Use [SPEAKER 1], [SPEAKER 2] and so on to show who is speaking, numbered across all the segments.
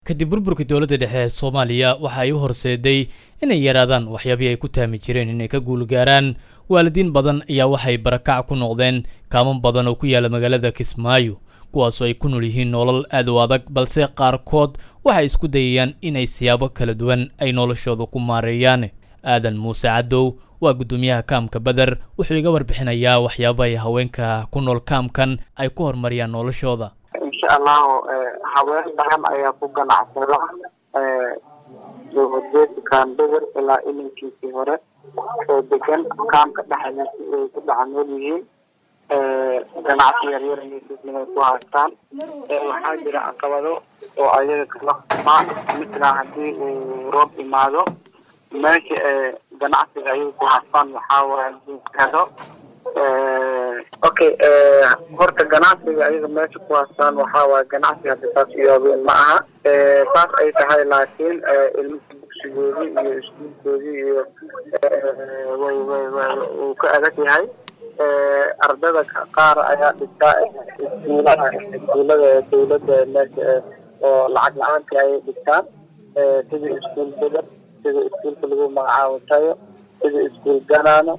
[SPEAKER 1] kadib burburka dowladda dhexe ee soomaaliya waxa ay u horseeday inay yaraadaan waxyaabihii ay ku taami jireen inay ka guulgaaraan waalidiin badan ayaa waxay barakac ku noqdeen kaaman badan oo ku yaala magaalada kismaayo kuwaasoo ay ku nool yihiin nolol aad u adag balse qaarkood waxay isku dayayaan inay siyaabo kala duwan ay noloshooda ku maareeyaan aadan muuse cadow waa guddoomiyaha kaamka beder wuxuu iga warbixinayaa waxyaaba ay haweenka ku nool kaamkan ay ku horumariyaan noloshooda
[SPEAKER 2] insha allahu haween badan ayaa ku ganacsada dowladeedkan beder ilaa ilinkiisii hore oo degan kaamka dhexdiisa ay ku dhex nool yihiin ganacsi yaryar inay ku haystaan waxaa jira caqabado oo ayaga kala kulmaan mitla haddii uu roob imaado meesha ganacsiga ayaga ku haystaan waxaa waaye helo okay horta ganacsiga ayaga meesha ku haystaan waxaa waaye ganacsi hadda saas iyoobeen ma aha saas ay tahay laakiin ilmaha dugsigoodii iyo iskuulkoodii iyo way way way uu ka adag yahay ardada qaar ayaa dhigtaa iskuulaha iskuulada dawladda meesha oo lacag la-aanti ayay dhigtaan sida iskuul beder sida iskuulka lagu magacaabo tayo sida iskuul ganaano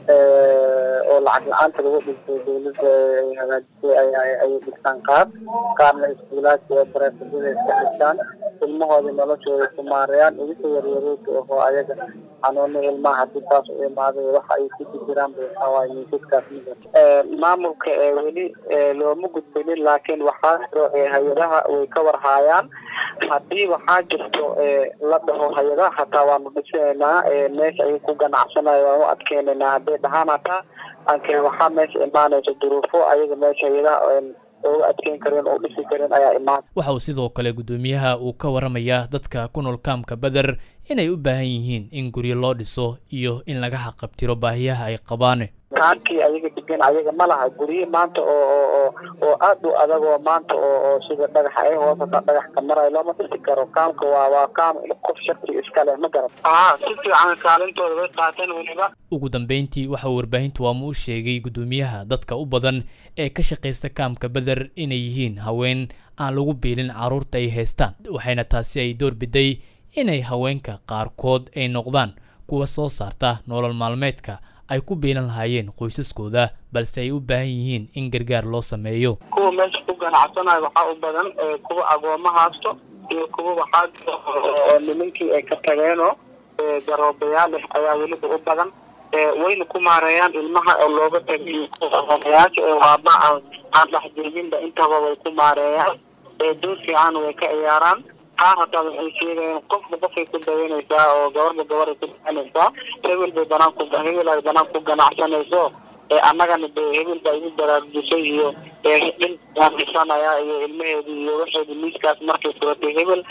[SPEAKER 2] oo lacag la-aanta lagu dhigto dawladda ay hagaajisay ayay dhigtaan qaar qaarna iskuulaadka oo bareefadada iska dhigtaan ilmahoodii noloshooda ku maarayaan idinka yaryaroodka ahoo ayaga xanuuna ilmaha hadii taas u imaaday waxa ay ku jiraan waxawaaye miisaskaas maamulka weli looma gudbinin laakiin waxaa jiro hay-adaha way ka warhaayaan haddii waxaa jirto la dhaho hay-adaha hataa waanu dhisinaynaa meesha ay ku ganacsanayo waan u adkeynaynaa hadday dhahaan hataa anke waxaa meesha imaanaysa duruufo ayaga meesha hay-adaha uga adkeyn karin oo dhisi karin ayaa imaan
[SPEAKER 1] waxa uu sidoo kale guddoomiyaha uu ka waramayaa dadka ku nool kaamka beder inay u baahan yihiin in guryo loo dhiso iyo in laga xaqabtiro baahiyaha ay qabaan
[SPEAKER 2] kaamkii ayaga degan ayaga ma laha guryo maanta oo oo oo aad u adag oo maanta oo oo sida dhagaxa ay hoosata dhagax ka marayo looma dhisi karo kaamka waa waa kaam qof shakti iska leh ma garan aa si fiican kaalintooda way qaateen weliba
[SPEAKER 1] ugu dambeyntii waxa uu warbaahintu waama u sheegay guddoomiyaha dadka u badan ee ka shaqaysta kaamka beder inay yihiin haween aan lagu biilin carruurta ay haystaan waxayna taasi ay door biday inay haweenka qaarkood ay noqdaan kuwa soo saarta nolol maalmeedka ay ku biilan lahaayeen qoysaskooda balse ay u baahan yihiin in gargaar loo sameeyo
[SPEAKER 2] kuwa meesha ku ganacsanayo waxaa u badan kuwa agooma haasto iyo kuwa waxaa jiro oo nimankii ay ka tageenoo garoobayaal leh ayaa weliba u badan wayna ku maareeyaan ilmaha oo looga tagay agoomayaasha ee waaba aan aan dhexjeedinba intaba way ku maareeyaan door fiican way ka ciyaaraan qaar hataa waxay sheegayaan qofba qofay ku dawanaysaa oo gabarba gabaray ku dawanaysaa hebel bay banaan ku hebel ay banaan ku ganacsanayso annagana de hebel baa igu baraarujisay iyo dhin waan dhisanaya iyo ilmaheedii iyo waxeedii miiskaas markay furatay hebel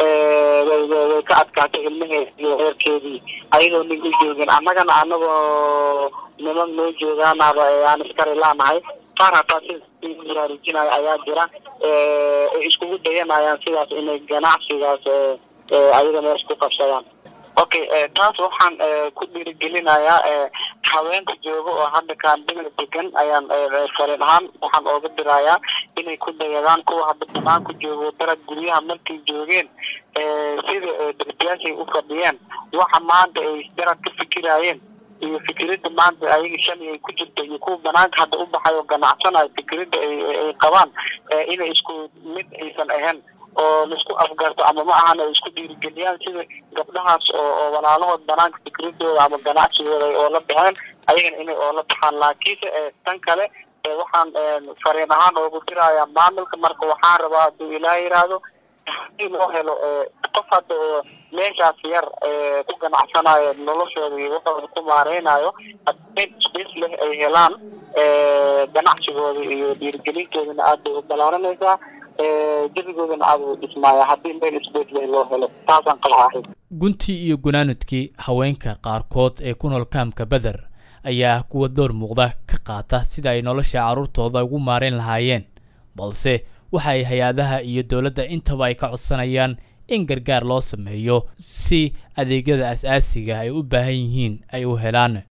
[SPEAKER 2] way way ka adkaatay ilmaheedi iyo reerkeedii ayadoo nin u joogin annagana anagoo niman noo joogaanaba aan iskari laanahay qaar hataa si baraarujinayo ayaa jira ay iskugu dayanayaan sidaas inay ganacsigaas ayaga meesha ku qabsadaan okay taas waxaan ku dhiirigelinayaa haweenka jooga oo hadda kaandimada degan ayaan fariin ahaan waxaan ooga dirayaa inay ku dayadaan kuwa hadda banaanka joogo darag guryaha markay joogeen sida darbiyaashay u fadhiyeen waxa maanta ay darag ka fikiraayeen iyo fikirada maanta ayaga shalay ay ku jirto iyo kuwa banaanka hadda u baxay oo ganacsanayo fikirada ay qabaan inay isku mid aysan ahayn oo laisku afgarto ama ma ahan ay isku dhiirigeliyaan sida gabdhahaas oo oo walaalahood banaanka fikradooda ama ganacsigooda oo la baxeen ayagana inay oola baxaan laakiinse tan kale waxaan fariin ahaan oogu dirayaa maamulka marka waxaan rabaa hadduu ilaah yiraahdo hadii loo helo qof hadda oo meeshaas yar ku ganacsanayo noloshooda iyo waxooda ku maareynayo hadii space leh ay helaan ganacsigooda iyo dhiirigelintoodana aad bay u balaaranaysaa jabigoodana aad u dhismaaya haddii meel space leh loo helo taasaan qabaahay
[SPEAKER 1] guntii iyo gunaanudkii haweenka qaarkood ee ku nool kaamka beder ayaa kuwa door muuqda ka qaata sida ay nolosha carruurtooda ugu maareyn lahaayeen balse waxa ay hay-adaha iyo dowladda intaba ay ka codsanayaan in gargaar loo sameeyo si adeegyada as-aasiga ay u baahan yihiin ay u helaan